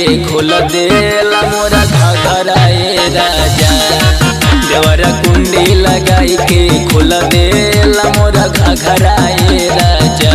खोल देला मोरा घघराए राजा देवरा कुंडी लगाई के खोल देला मोरा घघराए राजा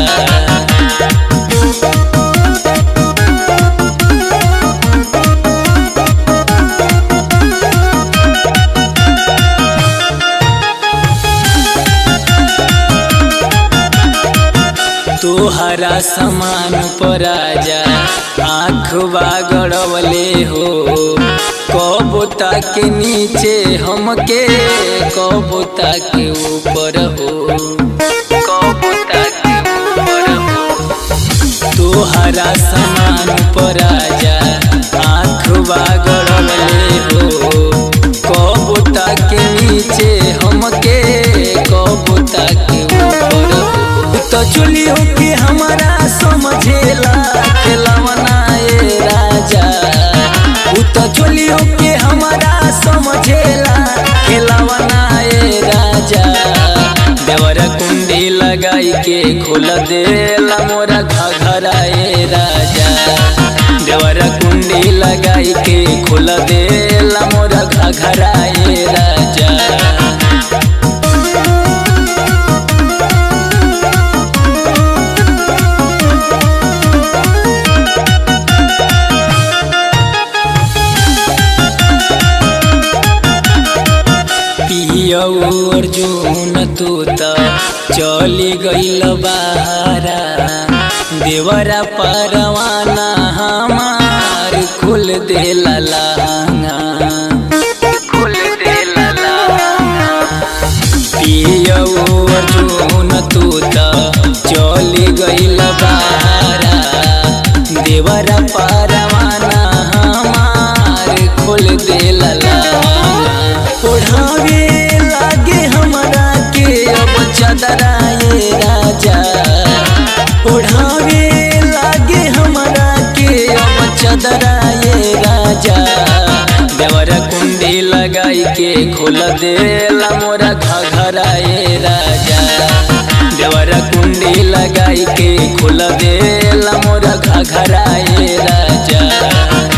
तोहरा समान पर आजा आँख बागड़वले हो कबूता के नीचे हमके कबूता के ऊपर हो कबूता के ऊपर हो तोहरा समान पर आजा आँख बागड़वले हो कबूता के नीचे हमके कबूता के ऊपर हो तो चुलियो के हमारा समझेला खेलवना ए राजा उ तो चुलियो के हमारा समझेला खेलवना ए राजा देवरा कुंडी लगाई के खोल देला मोरा घघरा ए राजा देवरा कुंडी लगाई के खोल देला मोरा घघरा ए राजा पियऊ अर्जुन तू त चली गईल बाहरा देवरा परवाना हमार खुल देला लांगा खुल देला लांगा पियऊ अर्जुन तू त चली गईल बाहरा देवरा परवाना हमार खुल देला लांगा ओढ़ावे लागे हमरा के अब चदराए राजा ओढ़ावे लागे हमरा के अब चदराए राजा देवरा कुंडी लगाई के खोल देला मोरा घघराए राजा देवरा कुंडी लगाई के खोल देला मोरा घघराए राजा